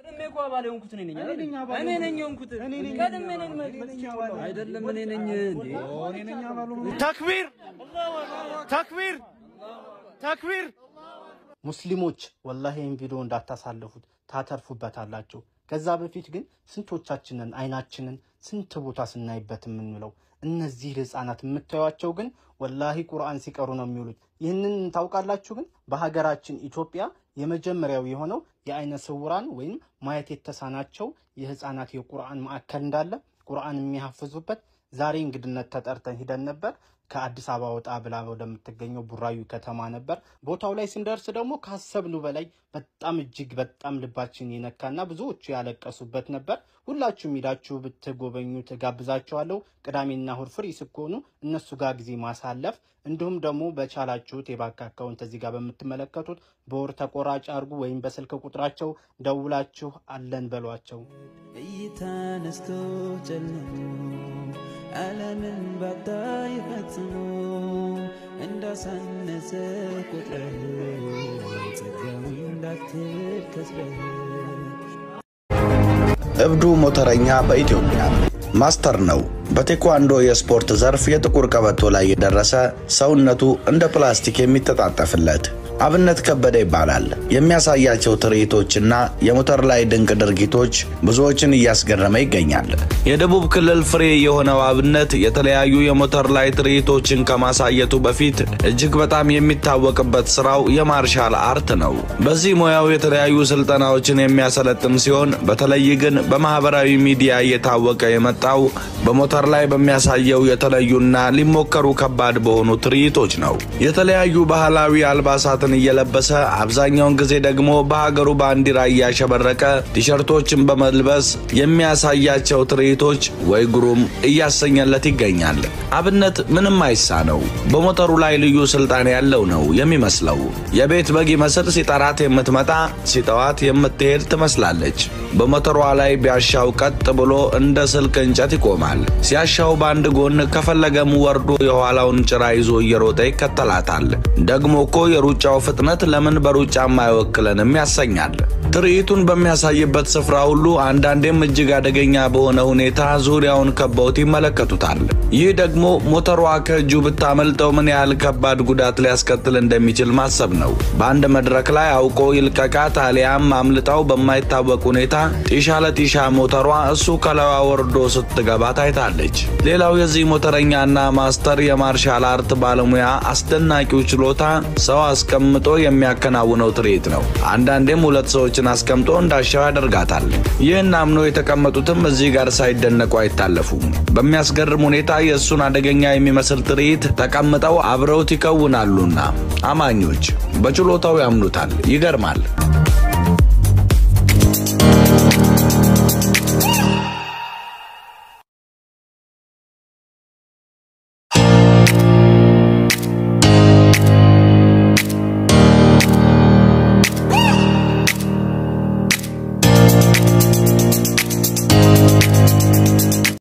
ቀድሜ እኮ አባል የሆንኩት እኔ ነኝ አይደል? እኔ ነኝ የሆንኩት ቀድሜ ነኝ አይደለም እኔ ነኝ እንዴ ተክቢር ተክቢር ተክቢር ሙስሊሞች ወላሂ ይህን ቪዲዮ እንዳታሳልፉት ታተርፉበታላችሁ። ከዛ በፊት ግን ስንቶቻችንን አይናችንን ስንት ቦታ ስናይበት የምንውለው እነዚህ ህፃናት የምታዩቸው ግን ወላሂ ቁርአን ሲቀሩ ነው የሚውሉት። ይህንን ታውቃላችሁ። ግን በሀገራችን ኢትዮጵያ የመጀመሪያው የሆነው የአይነ ስውራን ወይም ማየት የተሳናቸው የህፃናት የቁርአን ማዕከል እንዳለ ቁርአን የሚያፍዙበት ዛሬ እንግድነት ተጠርተን ሂደን ነበር። ከአዲስ አበባ ወጣ ብላ ወደምትገኘው ቡራዩ ከተማ ነበር። ቦታው ላይ ስንደርስ ደግሞ ካሰብነው በላይ በጣም እጅግ በጣም ልባችን የነካና ብዙዎቹ ያለቀሱበት ነበር። ሁላችሁም ሂዳችሁ ብትጎበኙ ትጋብዛችኋለሁ። ቅዳሜና እሁድ ፍሪ ስኮኑ እነሱ ጋር ጊዜ ማሳለፍ እንዲሁም ደግሞ በቻላችሁት የባንክ አካውንት እዚህ ጋር በምትመለከቱት በወር ተቆራጭ አድርጉ ወይም በስልክ ቁጥራቸው ደውላችሁ አለን በሏቸው። እይታ ነስቶ ጨልሞ ዓለምን ባታይ ፈጽሞ እንዳሳነሰ ቁጥረህ ጸጋዊ እንዳትል ከስረህ እብዱ ሞተረኛ በኢትዮጵያ ማስተር ነው። በቴኳንዶ የስፖርት ዘርፍ የጥቁር ቀበቶ ላይ የደረሰ ሰውነቱ እንደ ፕላስቲክ የሚተጣጠፍለት አብነት ከበደ ይባላል። የሚያሳያቸው ትርኢቶችና የሞተር ላይ ድንቅ ድርጊቶች ብዙዎችን እያስገረመ ይገኛል። የደቡብ ክልል ፍሬ የሆነው አብነት የተለያዩ የሞተር ላይ ትርኢቶችን ከማሳየቱ በፊት እጅግ በጣም የሚታወቅበት ስራው የማርሻል አርት ነው። በዚህ ሙያው የተለያዩ ስልጠናዎችን የሚያሰለጥን ሲሆን በተለይ ግን በማህበራዊ ሚዲያ እየታወቀ የመጣው በሞተር ላይ በሚያሳየው የተለዩና ሊሞከሩ ከባድ በሆኑ ትርኢቶች ነው። የተለያዩ ባህላዊ አልባሳትን እየለበሰ አብዛኛውን ጊዜ ደግሞ በሀገሩ ባንዲራ እያሸበረቀ ቲሸርቶችን በመልበስ የሚያሳያቸው ትርኢቶች ወይ ግሩም እያሰኘለት ይገኛል። አብነት ምንም አይሳ ነው። በሞተሩ ላይ ልዩ ስልጣን ያለው ነው የሚመስለው። የቤት በግ ይመስል ሲጠራት የምትመጣ ሲጠዋት የምትሄድ ትመስላለች። በሞተሯ ላይ ቢያሻው ቀጥ ብሎ እንደ ስልክ እንጨት ይቆማል። ሲያሻው በአንድ ጎን ከፈለገም ወርዶ የኋላውን ጭራ ይዞ እየሮጠ ይከተላታል። ደግሞ እኮ የሩጫው ፍጥነት ለምን በሩጫም አይወክለንም ያሰኛል። ትርኢቱን በሚያሳይበት ስፍራ ሁሉ አንዳንዴም እጅግ አደገኛ በሆነ ሁኔታ ዙሪያውን ከበውት ይመለከቱታል። ይህ ደግሞ ሞተሯ ከእጁ ብታመልጠው ምን ያህል ከባድ ጉዳት ሊያስከትል እንደሚችል ማሰብ ነው። በአንድ መድረክ ላይ አውቆ ይልቀቃት አሊያም አምልጣው በማይታወቅ ሁኔታ ጢሻ ለጢሻ ሞተሯ እሱ ከላዋ ወርዶ ስትገባ ታይታለች። ሌላው የዚህ ሞተረኛና ማስተር የማርሻል አርት ባለሙያ አስደናቂው ችሎታ ሰው አስቀምጦ የሚያከናውነው ትርኢት ነው። አንዳንዴም ሁለት ሰዎችን አስቀምጦ እንዳሻው ያደርጋታል። ይህን አምኖ የተቀመጡትም እዚህ ጋር ሳይደነቁ አይታለፉም። በሚያስገርም ሁኔታ የእሱን አደገኛ የሚመስል ትርኢት ተቀምጠው አብረውት ይከውናሉና አማኞች በችሎታው ያምኑታል። ይገርማል።